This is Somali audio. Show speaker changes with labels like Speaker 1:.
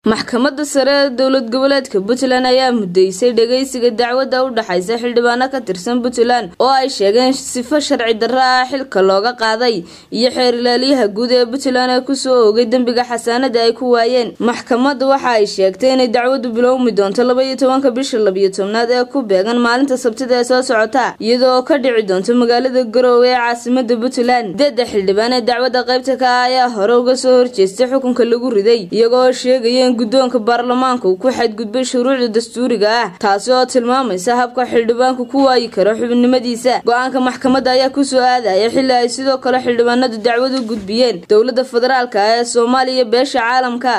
Speaker 1: maxkamadda sare ee dowlad goboleedka puntland ayaa mudeysay dhageysiga dacwadda u dhexaysa xildhibaano ka tirsan puntland oo ay sheegeen sifo sharci darro ah xilka looga qaaday iyo xeer ilaaliyaha guud ee puntland ee kusoo oogay dembiga xasaanada ay ku waayeen maxkamadda waxa ay sheegtay inay dacwaddu bilowmi doonto labaiyo tobanka bisha labiyo tobnaad ee ku beegan maalinta sabtida ee soo socota iyadoo ka dhici doonto magaalada garoowe ee caasimada puntland deedda xildhibaan ee dacwadda qaybta ka ah ayaa hore uga soo horjeestay xukunka lagu riday iyagoo sheegaya in guddoonka baarlamaanka uu ku xadgudbay shuruucda dastuuriga ah taasi oo tilmaamaysa habka xildhibaanku ku waayi karo xubinimadiisa go-aanka maxkamadda ayaa kusoo aadaya xilli ay sidoo kale xildhibaanadu dacwad u gudbiyeen dowladda federaalka ah ee soomaaliya beesha caalamka